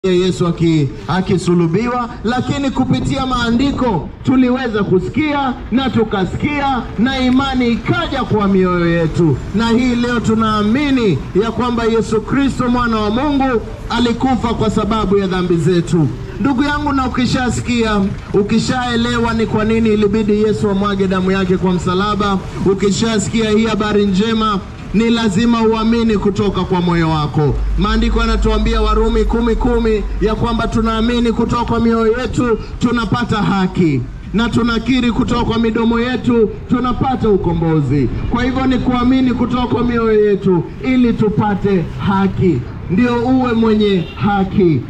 Yesu aki- akisulubiwa, lakini kupitia maandiko tuliweza kusikia na tukasikia na imani ikaja kwa mioyo yetu, na hii leo tunaamini ya kwamba Yesu Kristo mwana wa Mungu alikufa kwa sababu ya dhambi zetu. Ndugu yangu, na ukishasikia, ukishaelewa ni kwa nini ilibidi Yesu amwage damu yake kwa msalaba, ukishasikia hii habari njema ni lazima uamini kutoka kwa moyo wako. Maandiko yanatuambia Warumi kumi kumi ya kwamba tunaamini kutoka kwa mioyo yetu tunapata haki na tunakiri kutoka kwa midomo yetu tunapata ukombozi. Kwa hivyo ni kuamini kutoka kwa mioyo yetu ili tupate haki, ndio uwe mwenye haki.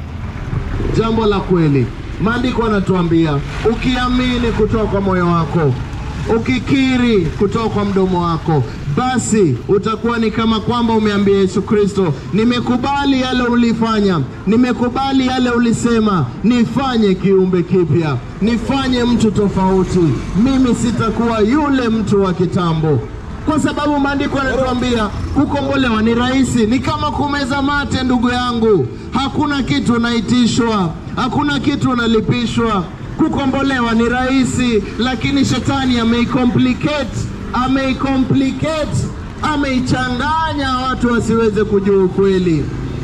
Jambo la kweli, maandiko yanatuambia ukiamini kutoka kwa moyo wako ukikiri kutoka kwa mdomo wako, basi utakuwa ni kama kwamba umeambia Yesu Kristo, nimekubali yale ulifanya, nimekubali yale ulisema, nifanye kiumbe kipya, nifanye mtu tofauti. Mimi sitakuwa yule mtu wa kitambo, kwa sababu maandiko yanatuambia kukombolewa ni rahisi, ni kama kumeza mate. Ndugu yangu, hakuna kitu unaitishwa, hakuna kitu unalipishwa kukombolewa ni rahisi, lakini shetani ameicomplicate, ameicomplicate, ameichanganya watu wasiweze kujua ukweli.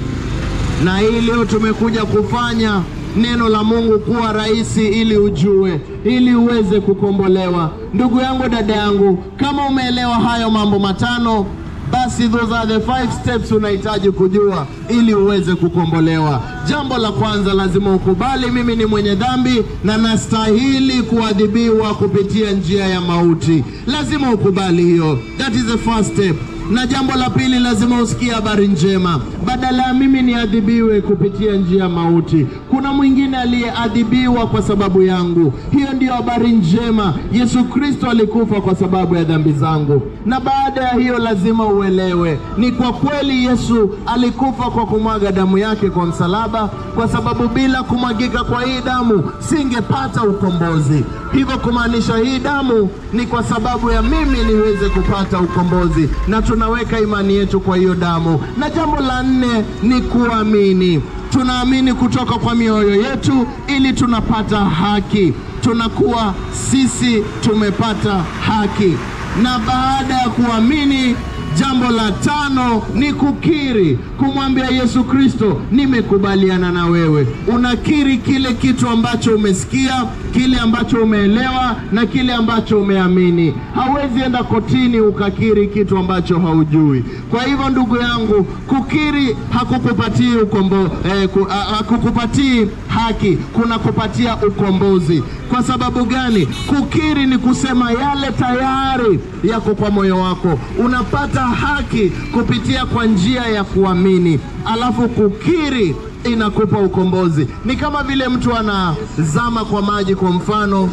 Na hii leo tumekuja kufanya neno la Mungu kuwa rahisi ili ujue, ili uweze kukombolewa. Ndugu yangu, dada yangu, kama umeelewa hayo mambo matano basi those are the five steps unahitaji kujua ili uweze kukombolewa. Jambo la kwanza, lazima ukubali mimi ni mwenye dhambi na nastahili kuadhibiwa kupitia njia ya mauti. Lazima ukubali hiyo, that is the first step. Na jambo la pili, lazima usikie habari njema. Badala ya mimi niadhibiwe kupitia njia ya mauti, kuna mwingine aliyeadhibiwa kwa sababu yangu. Hiyo ndiyo habari njema. Yesu Kristo alikufa kwa sababu ya dhambi zangu, na baada ya hiyo lazima uelewe ni kwa kweli Yesu alikufa kwa kumwaga damu yake kwa msalaba, kwa sababu bila kumwagika kwa hii damu singepata ukombozi. Hivyo kumaanisha hii damu ni kwa sababu ya mimi niweze kupata ukombozi, na tunaweka imani yetu kwa hiyo damu. Na jambo la nne ni kuamini. Tunaamini kutoka kwa mioyo yetu ili tunapata haki, tunakuwa sisi tumepata haki. Na baada ya kuamini Jambo la tano ni kukiri, kumwambia Yesu Kristo, nimekubaliana na wewe. Unakiri kile kitu ambacho umesikia, kile ambacho umeelewa na kile ambacho umeamini. Hauwezi enda kotini ukakiri kitu ambacho haujui. Kwa hivyo, ndugu yangu, kukiri hakukupatii ukombo, eh, ku, ha- hakukupatii haki, kunakupatia ukombozi. Kwa sababu gani? Kukiri ni kusema yale tayari yako kwa moyo wako, unapata haki kupitia kwa njia ya kuamini, alafu kukiri inakupa ukombozi. Ni kama vile mtu anazama kwa maji, kwa mfano,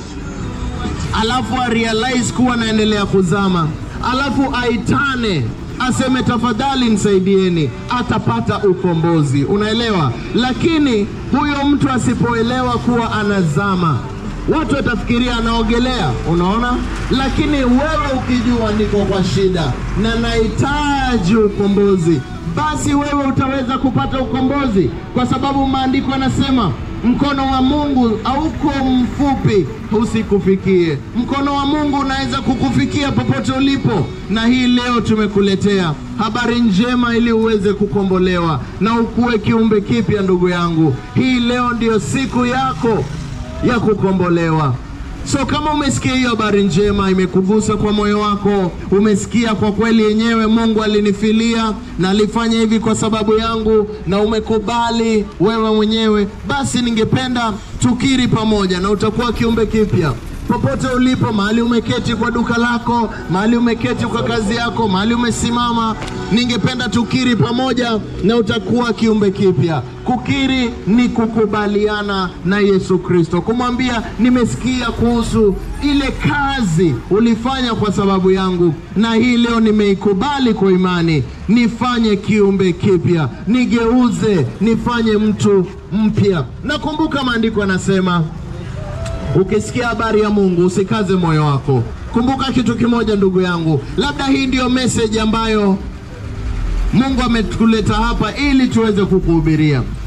alafu arealize kuwa anaendelea kuzama, alafu aitane aseme tafadhali nisaidieni, atapata ukombozi. Unaelewa? Lakini huyo mtu asipoelewa kuwa anazama watu watafikiria anaogelea, unaona. Lakini wewe ukijua niko kwa shida na nahitaji ukombozi, basi wewe utaweza kupata ukombozi, kwa sababu maandiko yanasema mkono wa Mungu hauko mfupi usikufikie. Mkono wa Mungu unaweza kukufikia popote ulipo, na hii leo tumekuletea habari njema ili uweze kukombolewa na ukuwe kiumbe kipya. Ndugu yangu, hii leo ndiyo siku yako ya kukombolewa. So kama umesikia hiyo habari njema, imekugusa kwa moyo wako, umesikia kwa kweli yenyewe Mungu alinifilia na alifanya hivi kwa sababu yangu, na umekubali wewe mwenyewe, basi ningependa tukiri pamoja, na utakuwa kiumbe kipya popote ulipo, mahali umeketi kwa duka lako, mahali umeketi kwa kazi yako, mahali umesimama, ningependa tukiri pamoja na utakuwa kiumbe kipya. Kukiri ni kukubaliana na Yesu Kristo, kumwambia nimesikia kuhusu ile kazi ulifanya kwa sababu yangu, na hii leo nimeikubali kwa imani, nifanye kiumbe kipya, nigeuze, nifanye mtu mpya. Nakumbuka maandiko yanasema Ukisikia habari ya Mungu usikaze moyo wako. Kumbuka kitu kimoja, ndugu yangu, labda hii ndiyo message ambayo Mungu ametuleta hapa ili tuweze kukuhubiria.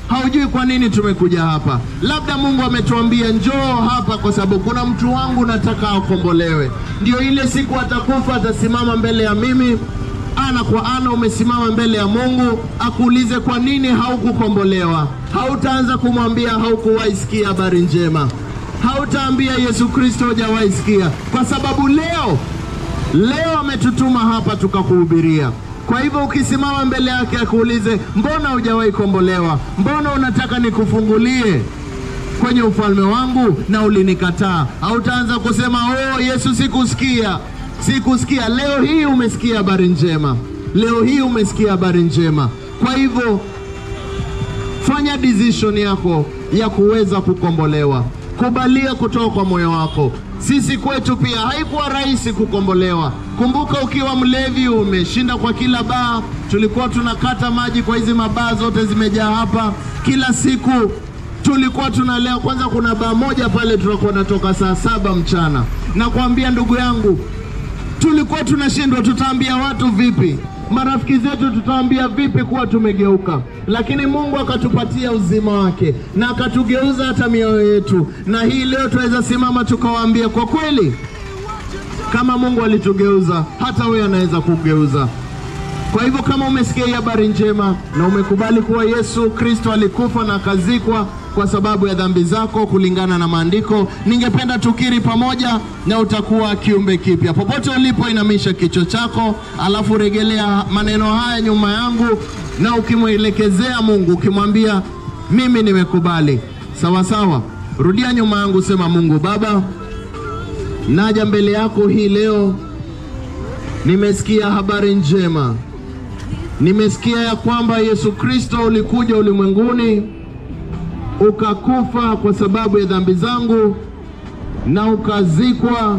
haujui kwa nini tumekuja hapa. Labda Mungu ametuambia njoo hapa kwa sababu kuna mtu wangu nataka akombolewe. Ndio ile siku atakufa, atasimama mbele ya mimi ana kwa ana, umesimama mbele ya Mungu akuulize kwa nini haukukombolewa. Hautaanza kumwambia haukuwahi sikia habari njema, hautaambia Yesu Kristo hujawahi sikia, kwa sababu leo leo ametutuma hapa tukakuhubiria. Kwa hivyo ukisimama mbele yake akuulize, mbona hujawahi kombolewa? Mbona unataka nikufungulie kwenye ufalme wangu na ulinikataa? Hautaanza kusema oh, Yesu sikusikia, sikusikia. Leo hii umesikia habari njema, leo hii umesikia habari njema. Kwa hivyo fanya decision yako ya kuweza kukombolewa, kubalia kutoka kwa moyo wako. Sisi kwetu pia haikuwa rahisi kukombolewa. Kumbuka, ukiwa mlevi umeshinda kwa kila baa, tulikuwa tunakata maji kwa hizi mabaa zote zimejaa hapa kila siku tulikuwa tunalea. Kwanza kuna baa moja pale tunakuwa natoka saa saba mchana, nakwambia ndugu yangu, tulikuwa tunashindwa, tutaambia watu vipi? Marafiki zetu tutaambia vipi kuwa tumegeuka? Lakini Mungu akatupatia uzima wake na akatugeuza hata mioyo yetu, na hii leo tunaweza simama tukawaambia kwa kweli, kama Mungu alitugeuza, hata wewe anaweza kugeuza. Kwa hivyo kama umesikia hii habari njema na umekubali kuwa Yesu Kristo alikufa na akazikwa kwa sababu ya dhambi zako kulingana na maandiko, ningependa tukiri pamoja na utakuwa kiumbe kipya. Popote ulipo, inamisha kichwa chako, alafu regelea maneno haya nyuma yangu, na ukimwelekezea Mungu ukimwambia, mimi nimekubali. Sawa sawa, rudia nyuma yangu, sema: Mungu Baba, naja mbele yako hii leo, nimesikia habari njema Nimesikia ya kwamba Yesu Kristo ulikuja ulimwenguni ukakufa kwa sababu ya dhambi zangu na ukazikwa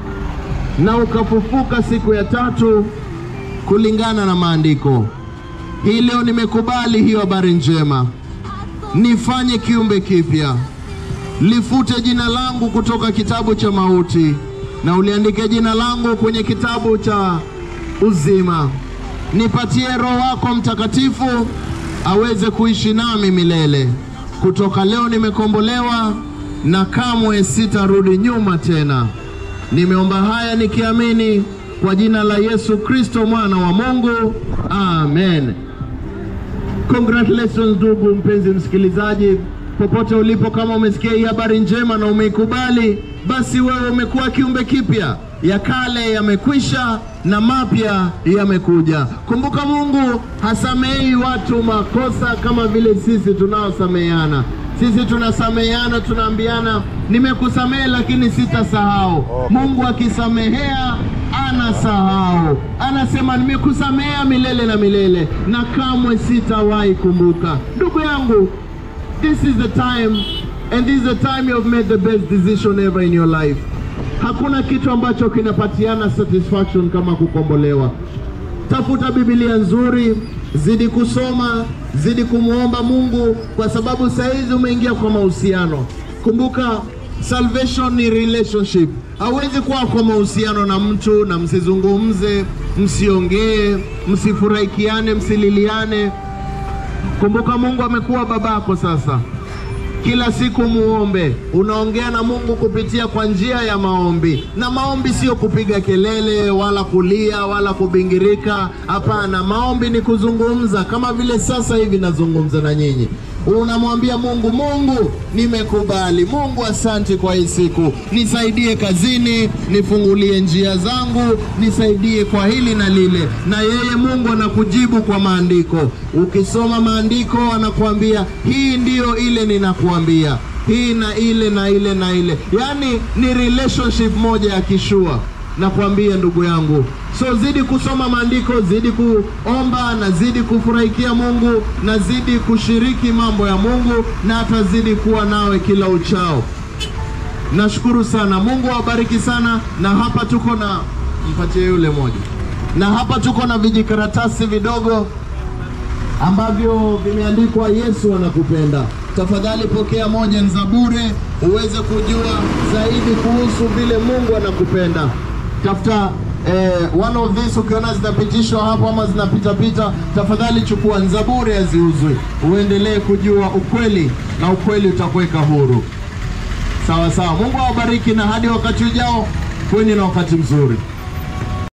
na ukafufuka siku ya tatu kulingana na maandiko. Hii leo nimekubali hiyo habari njema, nifanye kiumbe kipya, lifute jina langu kutoka kitabu cha mauti na uliandike jina langu kwenye kitabu cha uzima nipatie Roho wako Mtakatifu aweze kuishi nami milele. Kutoka leo nimekombolewa na kamwe sitarudi nyuma tena. Nimeomba haya nikiamini kwa jina la Yesu Kristo mwana wa Mungu, amen. Congratulations ndugu mpenzi msikilizaji, popote ulipo, kama umesikia hii habari njema na umeikubali, basi wewe umekuwa kiumbe kipya ya kale yamekwisha na mapya yamekuja. Kumbuka, Mungu hasamei watu makosa kama vile sisi tunaosameheana. Sisi tunasameheana, tunaambiana nimekusamehe, lakini sitasahau. Mungu akisamehea anasahau, anasema nimekusamehea milele na milele na kamwe sitawahi kumbuka. Ndugu yangu, this is the time and this is the time you have made the best decision ever in your life. Hakuna kitu ambacho kinapatiana satisfaction kama kukombolewa. Tafuta Biblia nzuri, zidi kusoma, zidi kumwomba Mungu, kwa sababu saa hizi umeingia kwa mahusiano. Kumbuka, salvation ni relationship. Hauwezi kuwa kwa mahusiano na mtu na msizungumze, msiongee, msifurahikiane, msililiane. Kumbuka, Mungu amekuwa babako sasa kila siku muombe. Unaongea na Mungu kupitia kwa njia ya maombi, na maombi sio kupiga kelele wala kulia wala kubingirika. Hapana, maombi ni kuzungumza, kama vile sasa hivi nazungumza na nyinyi. Unamwambia Mungu, Mungu nimekubali. Mungu, asante kwa hii siku, nisaidie kazini, nifungulie njia zangu, nisaidie kwa hili na lile. Na yeye Mungu anakujibu kwa maandiko. Ukisoma maandiko, anakuambia hii ndiyo ile ninakuambia, hii na ile na ile na ile, yaani ni relationship moja ya kishua nakwambia ndugu yangu. So zidi kusoma maandiko, zidi kuomba na zidi kufurahikia Mungu na zidi kushiriki mambo ya Mungu, na atazidi kuwa nawe kila uchao. Nashukuru sana, Mungu awabariki sana. Na hapa tuko na mpatie yule moja, na hapa tuko na vijikaratasi vidogo ambavyo vimeandikwa Yesu anakupenda. Tafadhali pokea moja, ni za bure, uweze kujua zaidi kuhusu vile Mungu anakupenda. Tafuta eh, one of these ukiona zinapitishwa hapo ama zinapitapita, tafadhali chukua Zaburi haziuzwi, uendelee kujua ukweli na ukweli utakuweka huru. Sawa sawa. Mungu awabariki na hadi wakati ujao, kweni na wakati mzuri.